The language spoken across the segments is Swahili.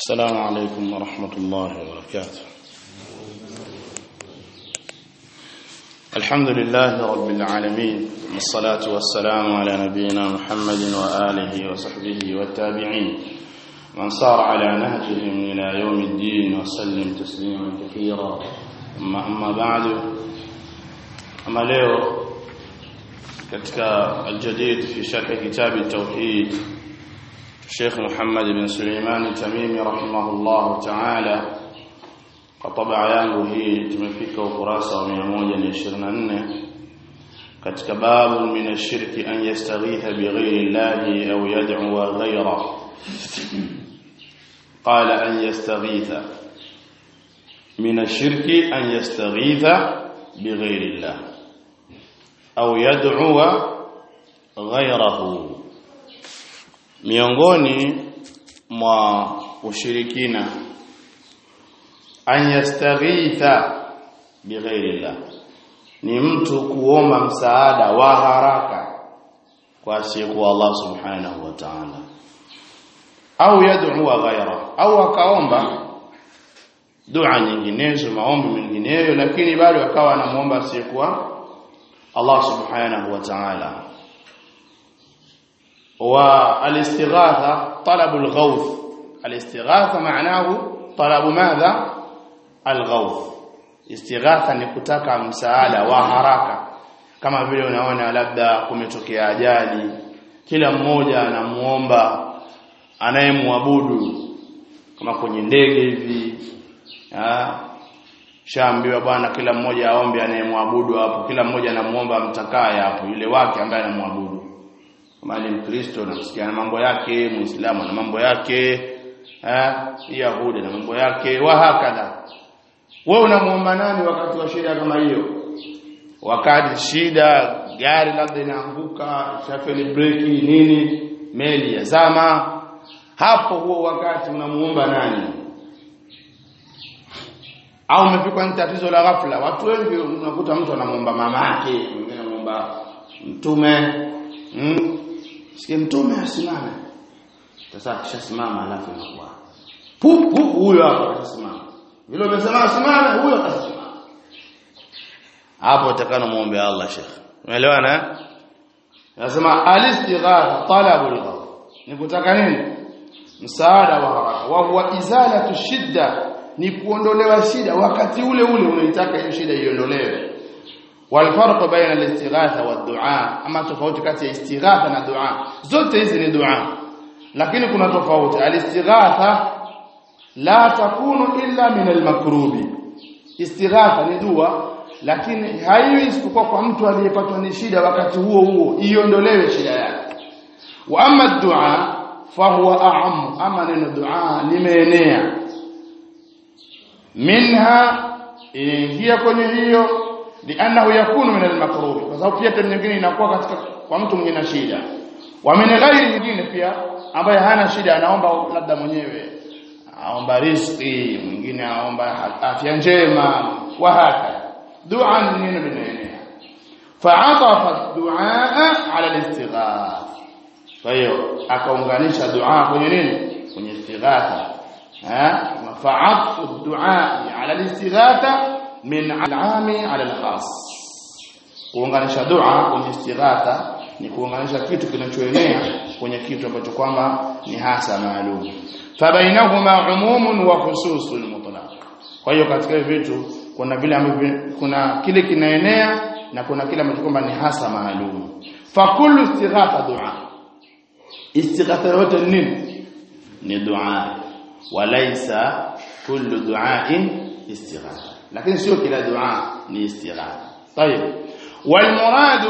السلام عليكم ورحمة الله وبركاته الحمد لله رب العالمين والصلاة والسلام على نبينا محمد وآله وصحبه والتابعين من صار على نهجهم إلى يوم الدين وسلم تسليما كثيرا أما, أما بعد أما leo katika aljadid fi sharh kitab at-tauhid Sheikh Muhammad bin Suleiman Tamimi rahimahullah ta'ala kwa tabaa yangu hii tumefika ukurasa wa 124 katika babu min ash-shirki an yastaghitha bighayri Allah aw yad'u ghayra qala an yastaghitha min ash-shirki an yastaghitha bighayri Allah au yad'u ghayrahu miongoni mwa ushirikina an yastaghitha bighairillah ni mtu kuomba msaada wa haraka kwa asiyekuwa Allah subhanahu wa ta'ala au yad'u ghayra au akaomba dua nyinginezo maombi mengineyo lakini bado akawa anamuomba asiyekuwa Allah subhanahu wa ta'ala والاستغاثه طلب الغوث الاستغاثه معناه طلب ماذا الغوث istighatha ni kutaka msaada wa haraka kama vile unaona labda kumetokea ajali kila mmoja anamuomba anayemwabudu kama kwenye ndege hivi shaambiwa bwana kila mmoja aombe anayemwabudu hapo kila mmoja anamuomba mtakaye hapo yule wake ambaye anamwabudu kama ni Mkristo namsikia na mambo yake, Muislamu na mambo yake, eh, Yahudi na mambo yake, wa hakadha. Wewe unamuomba nani wakati wa shida kama hiyo? Wakati shida gari labda inaanguka, shafeli breki nini, meli yazama, hapo huo wakati unamuomba nani? Au umepikwa ni tatizo la ghafla. Watu wengi unakuta mtu anamuomba mamake, mwingine anamuomba mtume, mm, sikia mtume asimame sasa akishasimama alafu inakuwa pup pup huyo hapo atasimama vile umesema asimame huyo atasimama hapo utakana muombe Allah Sheikh umeelewana nasema alistighatha talabul ghawth ni kutaka nini msaada wa haraka wa huwa izalatu shidda ni kuondolewa shida wakati ule ule unaitaka hiyo shida iondolewe والفرق بين الاستغاثه والدعاء اما tofauti kati ya istighatha na dua zote hizi ni dua lakini kuna tofauti alistighatha la takunu illa min almakrubi istighatha ni dua lakini haiwi isipokuwa kwa mtu aliyepatwa ni shida wakati huo huo iondolewe shida yake wa amma dua fahuwa a'am ama neno dua limeenea minha inaingia kwenye hiyo lianahu yakunu min al-makrub kwa sababu pia tena nyingine inakuwa katika kwa mtu mwenye na shida wa min ghairi nyingine pia ambaye hana shida anaomba labda mwenyewe aomba riziki mwingine aomba afya njema wa haka dua ni neno linaenea fa'atafa du'a ala al-istighath kwa hiyo akaunganisha dua kwenye nini kwenye istighatha ha fa'atafa du'a ala al-istighatha min alami ala alkhas kuunganisha dua kwenye istighatha ni kuunganisha kitu kinachoenea kwenye kitu ambacho kwamba ni hasa maalum fabainahuma umumun wa khususul mutlaq kwa hiyo katika hivi vitu kuna vile ambavyo kuna kile kinaenea na kuna kile ambacho kwamba ni hasa maalum fa kullu istighatha dua istighatha yote nini ni dua walaysa kullu du'ain istighatha lakini sio kila dua ni istighatha طيب والمراد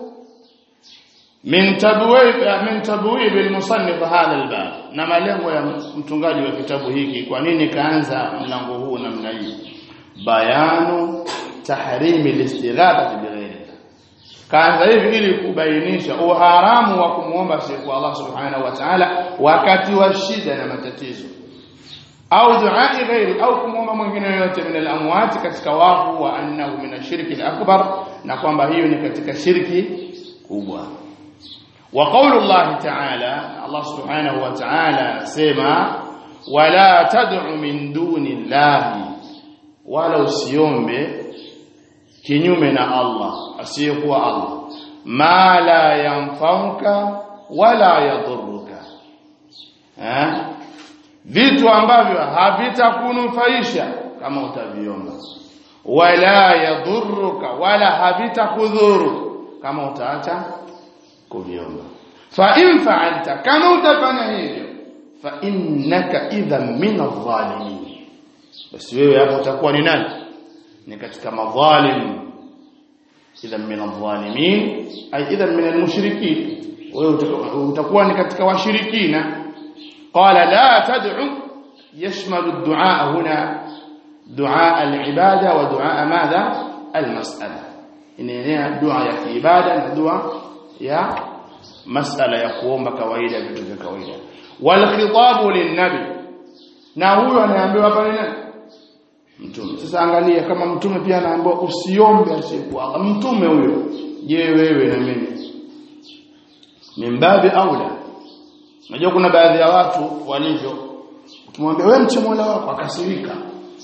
من تبويب من تبويب المصنف هذا الباب na malengo ya mtungaji wa kitabu hiki kwa nini kaanza mlango huu namna hii bayanu tahrimi listighatha bighayri kaanza hivi ili kubainisha uharamu wa kumuomba siku Allah subhanahu wa ta'ala wakati wa shida na matatizo au duai ghairi au kumwomba mwingine yoyote min al-amwat katika wafu wa annahu min ashirki al-akbar na kwamba hiyo ni katika shirki kubwa wa qawlu Allah ta'ala Allah subhanahu wa ta'ala sema wala tad'u min duni llahi wala usiombe kinyume na Allah asiyekuwa Allah ma la yanfauka wala yadhurruka eh vitu ambavyo havitakunufaisha kama utaviomba wala yadhurruka wala havitakudhuru kama utaacha kuviomba fa in fa'alta kama utafanya hivyo fa innaka idhan min adh-dhalimin basi wewe hapo utakuwa ni nani ni katika madhalim idhan min adh-dhalimin ay idhan min al-mushrikin wewe utakuwa ni katika washirikina qala la tad'u yashmalu ad-du'a huna du'a al-ibada wa du'a madha al-mas'ala inaenea dua ya kiibada na dua ya masala ya kuomba kawaida vitu vya kawaida wal khitabu lin-nabi na huyo anaambiwa hapa ni nani mtume sasa angalia kama mtume pia anaambiwa usiombe asiyekuwa Allah mtume huyo je wewe na mimi mimbabi aula unajua kuna baadhi ya watu walivyo ukimwambia wewe mche Mola wako akasirika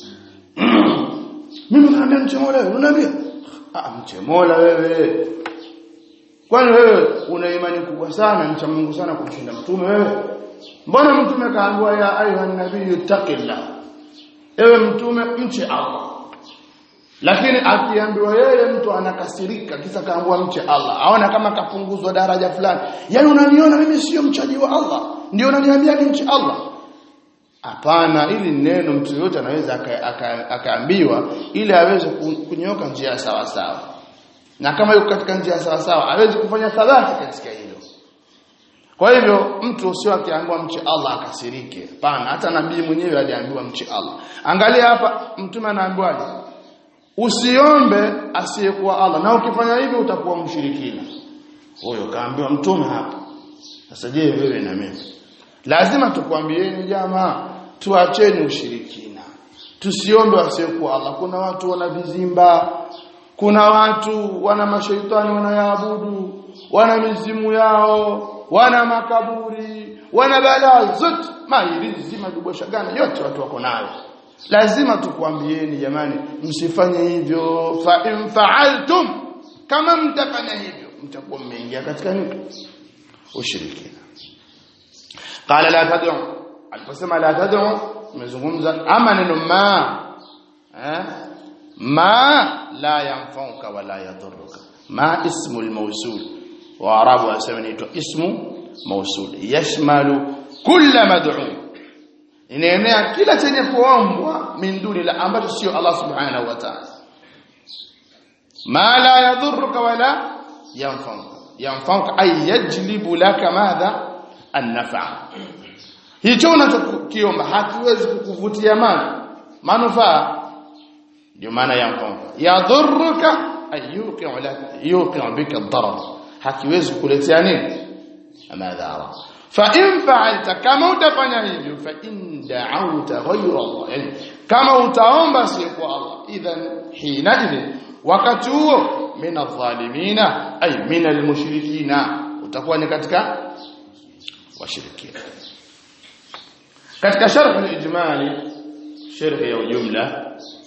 mimi naambia mche Mola wewe unaambia ah mche Mola wewe kwani wewe una imani kubwa sana mcha Mungu sana kumshinda mtume wewe mbona mtume kaambiwa ya ayuha nabii taqillah ewe mtume mche Allah lakini akiambiwa yeye mtu anakasirika kisa kaambiwa mche Allah aona kama kapunguzwa daraja fulani yani unaniona mimi sio mchaji wa Allah ndio unaniambia ni mche Allah hapana ili neno mtu yote anaweza akaambiwa aka, aka ili aweze kunyoka njia sawa sawa na kama yuko katika njia sawa sawa aweze kufanya thabati katika hilo kwa hivyo mtu sio akiambiwa mche Allah akasirike hapana hata nabii mwenyewe aliambiwa mche Allah angalia hapa mtume anaambiwaje usiombe asiyekuwa Allah na ukifanya hivyo utakuwa mshirikina huyo kaambiwa mtume hapa sasa je wewe na mimi lazima tukwambieni jamaa tuacheni ushirikina tusiombe asiyekuwa Allah kuna watu wana vizimba kuna watu wana mashaitani wanayaabudu wana mizimu yao wana makaburi wana balaa zote mairizi madubosha gani yote watu wako nayo lazima tukwambieni jamani msifanye hivyo fa in fa'altum kama mtafanya hivyo mtakuwa mmeingia katika nini ushirikina qala la tad'u aliposema la tad'u umezungumza ama neno ma eh ma la yanfauka wala yadhurruka ma ismu al-mawsul wa arabu wasema inaitwa ismu mawsul yashmalu kulla mad'u inaenea kila chenye kuombwa min duni la ambacho sio Allah subhanahu wa ta'ala ma la yadhurruka wala yanfauka yanfauka ay yajlibu laka madha an-naf'a hicho unachokiomba hakiwezi kukuvutia mali manufaa ndio maana yanfauka yadhurruka ay yuqi'u laka yuqi'u bika ad-darar hakiwezi kukuletea nini madhara fa in fa'alta kama utafanya hivyo fa in da'awta ghayra Allah yani kama utaomba si kwa Allah idhan hina idhin wakati huo min adh-dhalimina ay min al-mushrikina utakuwa ni katika washirikina katika sharh al-ijmali sharh ya jumla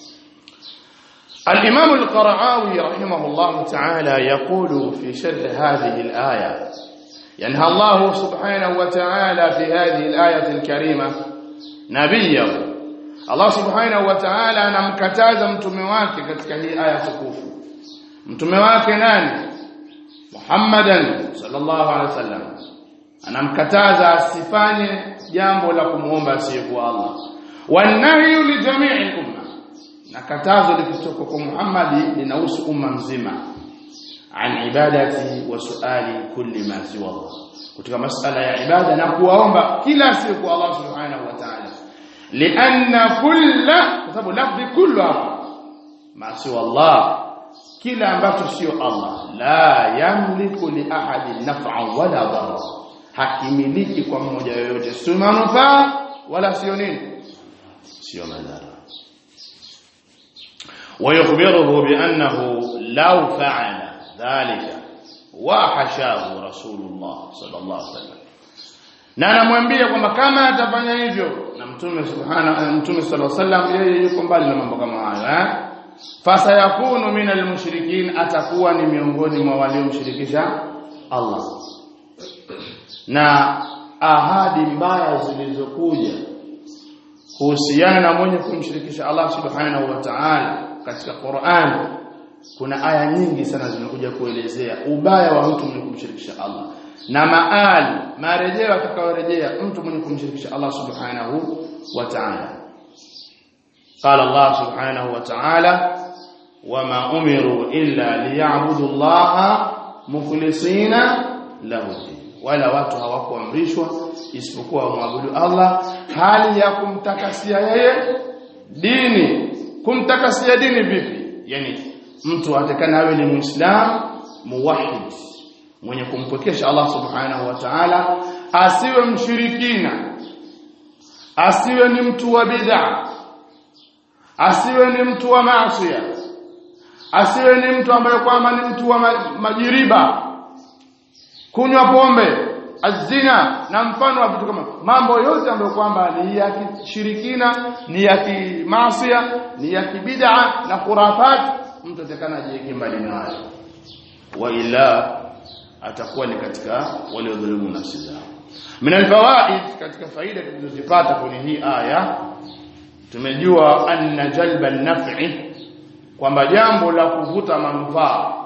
الإمام القرعاوي رحمه الله تعالى يقول في شرح هذه الآية ينهى الله سبحانه وتعالى في هذه الآية الكريمة نبيه الله سبحانه وتعالى anamkataza mtume wake katika hii aya tukufu mtume wake nani Muhammadan sallallahu alaihi wasallam anamkataza asifanye jambo la kumuomba asiyekuwa Allah wanahyu li jami'i umma na katazo likitoka kwa Muhammad linahusu umma mzima an ibadati wa suali kulli ma siwa Allah kutoka masala ya ibada na kuwaomba kila siku Allah subhanahu wa ta'ala lianna kulla kwa sababu lafzi kullu hapa ma siwa Allah kila ambacho sio Allah la yamliku li ahadin naf'an wala dharra hakimiliki kwa mmoja yoyote sio manufaa wala sio nini sio madhara ويخبره بأنه لو فعل ذلك وحشاه رسول الله صلى الله عليه وسلم na anamwambia kwamba kama atafanya hivyo na mtume subhana mtume sallallahu alaihi wasallam yeye yuko mbali na mambo kama hayo eh fasayakunu minal mushrikin atakuwa ni miongoni mwa waliomshirikisha Allah na ahadi mbaya zilizokuja kuhusiana na mwenye kumshirikisha Allah subhanahu wa ta'ala katika Qur'an kuna aya nyingi sana zimekuja kuelezea ubaya wa mtu mwenye kumshirikisha Allah na maali marejeo atakayorejea mtu mwenye kumshirikisha Allah subhanahu wa ta'ala قال الله سبحانه وتعالى وما أمروا إلا ليعبدوا الله مخلصين له الدين wala watu hawakuamrishwa isipokuwa wamwabudu Allah hali ya kumtakasia yeye dini kumtakasia dini vipi yani mtu atakana awe ni muislam muwahhid mwenye kumpokesha Allah subhanahu wa ta'ala asiwe mshirikina asiwe ni mtu wa bid'a asiwe ni mtu wa maasi asiwe ni mtu ambaye kwamba ni mtu wa majiriba kunywa pombe azina na mfano wa vitu kama mambo yote ambayo kwamba ni ya kishirikina ni ya kimasia ni ya kibid'a na khurafat mtu atakana ajiweke mbali nayo wa ila atakuwa ni katika waliodhulumu nafsi zao min alfawaid katika faida tulizozipata kwenye hii aya tumejua anna jalba an-naf'i kwamba jambo la kuvuta manufaa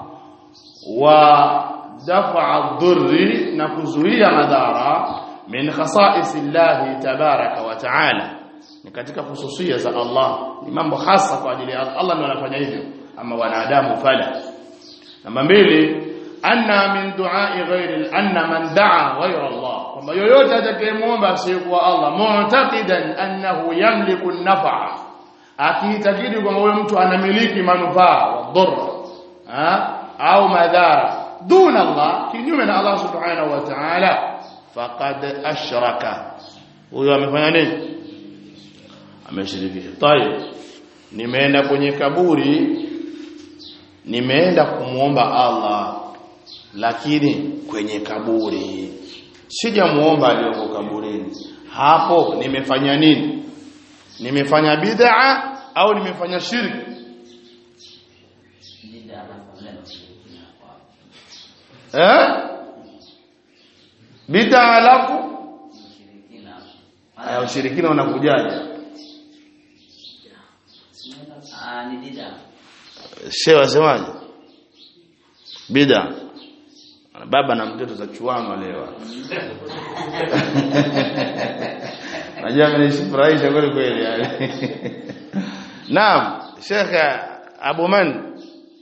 wa dafa dhurri na kuzuia madhara min khasa'is Allah tabaraka wa ta'ala ni katika hususia za Allah ni mambo hasa kwa ajili ya Allah ndiye anafanya hivyo ama wanadamu fala namba mbili anna min du'a'i ghairi anna man da'a ghayra Allah kwamba yoyote atakayemuomba asiyekuwa Allah mu'taqidan annahu yamliku an-naf'a akiitakidi kwamba huyo mtu anamiliki manufaa wa dhurra au madhara duna Allah kinyume na Allah subhanahu wa ta'ala faqad ashraka huyo amefanya nini ameshirikisha tayeb nimeenda kwenye kaburi nimeenda kumuomba Allah lakini kwenye kaburi sijamuomba aliyoko kaburini hapo nimefanya nini nimefanya bid'a au nimefanya shirki eh bid'a alafu aya ushirikina unakujaje shehe wasemaje bid'a baba na mtoto za chuano leo najua amenifurahisha kweli kweli naam shekhe abu man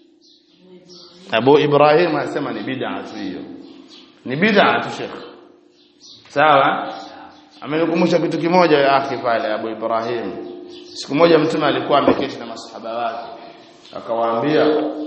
abu ibrahim anasema ni bid'a tu hiyo ni bid'a tu shekhe sawa amenikumbusha kitu kimoja ya akhi pale abu ibrahim siku moja mtume alikuwa ameketi na masahaba wake akawaambia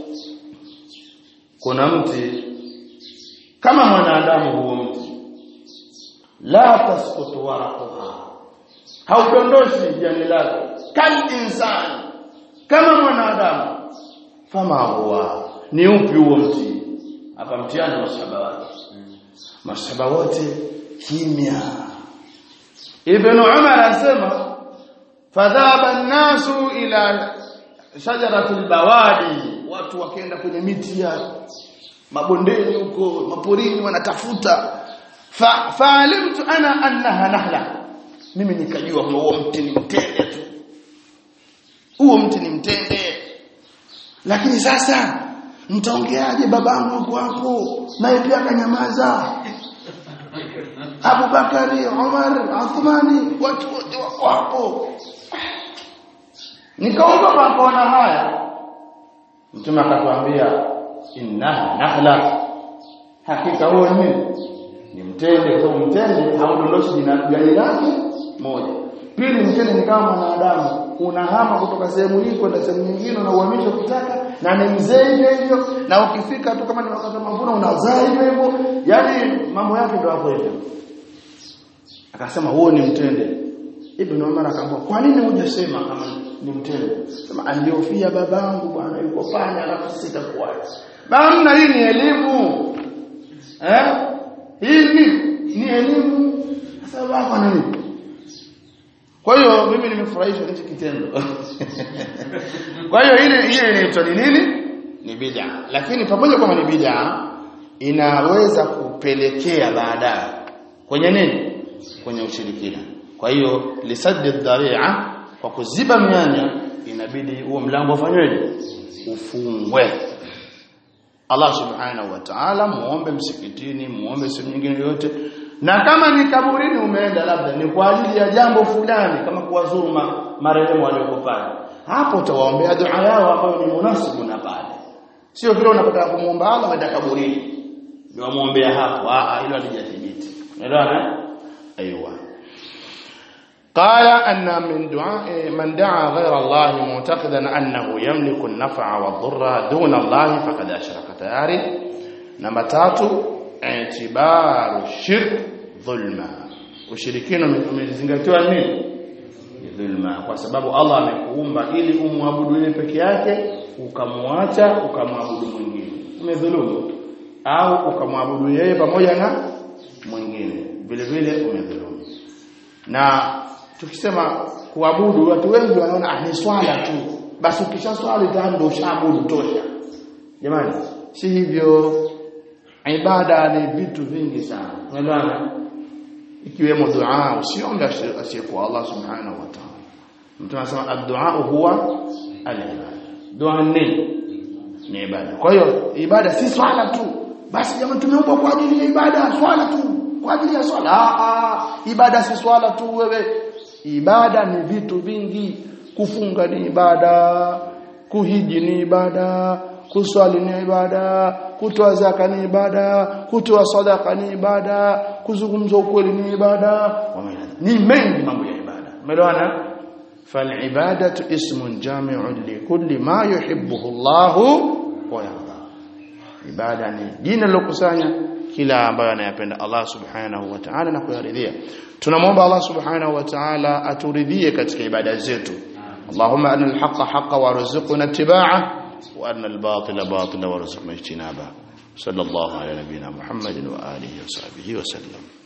kuna mti kama mwanadamu huo mti la tasqutu waraquha haudondoshi jani lake kal insani kama mwanadamu fama huwa ni upi huo mti hapa mtiani masahaba wake masahaba wote kimya ibn umar anasema fadhaba an-nasu ila shajaratul bawadi watu wakaenda kwenye miti ya mabondeni huko maporini wanatafuta fa faalimtu ana annaha nahla mimi nikajua kwamba huo mti ni mtende tu huo mti ni mtende lakini sasa mtaongeaje babangu yuko hapo naye pia akanyamaza Abu Bakari, Umar, Uthmani watu wote wako hapo nikaogopa kuona haya mtume akatwambia innaha nakhla hakika huo ni ni mtende kwa sababu mtende haudondoshi jani lake moja pili mtende ni kama mwanadamu unahama kutoka sehemu hii kwenda sehemu nyingine na uhamisho kutaka na ni mzee hivyo hivyo na ukifika tu kama ni wakati wa mavuno unazaa hivyo hivyo yani mambo yake ndio hapo hivyo akasema huo ni mtende Ibn Umar akamwambia kwa nini hujasema kama ni mtende sema aliofia babangu bwana yuko pale alafu sitakuacha Bamna hii ni elimu. Eh? Hii ni ni elimu. Sasa baba nini? kwa hiyo mimi nimefurahishwa hichi kitendo kwa hiyo ile ile inaitwa ni nini ni bid'a lakini pamoja kwamba ni bid'a inaweza kupelekea baadaye kwenye nini kwenye ushirikina kwa hiyo lisaddi dharia kwa kuziba mianya inabidi huo mlango ufanyweje ufungwe Allah subhanahu wa ta'ala muombe msikitini muombe sehemu nyingine yote na kama ni kaburini umeenda labda ni kwa ajili ya jambo fulani kama kuwazuru marehemu walioko pale hapo utawaombea dua yao ambayo ni munasibu na pale sio vile unapotaka kumuomba Allah uenda kaburini ndio muombea hapo ah hilo halijathibiti unaelewana ايوه قال ان من دعاء من دعا غير الله معتقدا انه يملك النفع والضر دون الله فقد اشرك tayari namba tatu i'tibaru shirk dhulma ushirikina umezingatiwa nini dhulma kwa sababu Allah amekuumba ili umwabudu yeye peke yake ukamwacha ukamwabudu mwingine umedhulumu au ukamwabudu yeye pamoja na mwingine vile vile umedhulumu na tukisema kuabudu watu wengi wanaona ah ni swala tu basi ukisha swali tayari ndio ushaabudu tosha jamani si hivyo ibada ni vitu vingi sana unaelewana ikiwemo dua usiombe asiyekuwa Allah subhanahu wa ta'ala mtu anasema ad-du'a huwa al-ibada dua ni ni ibada kwa hiyo ibada si swala tu basi jamani tumeumbwa kwa ajili ya ibada swala tu kwa ajili ya swala ah ibada si swala tu wewe ibada ni vitu vingi kufunga ni ibada kuhiji ni ibada kuswali ni ibada kutoa zaka ni ibada kutoa sadaka ni ibada kuzungumza ukweli ni ibada ni mengi mambo ya ibada umeelewana فالعباده اسم جامع لكل ما يحبه الله ويرضاه ibada ni jina lilokusanya kila ambayo anayapenda Allah subhanahu wa ta'ala na kuyaridhia tunamwomba Allah subhanahu wa ta'ala aturidhie katika ibada zetu Allahumma arina al-haqqa haqqan warzuqna ittiba'ah wa arina al-batila batila warzuqna ijtinabah sallallahu ala nabiyyina Muhammadin wa alihi wa sahbihi wa sallam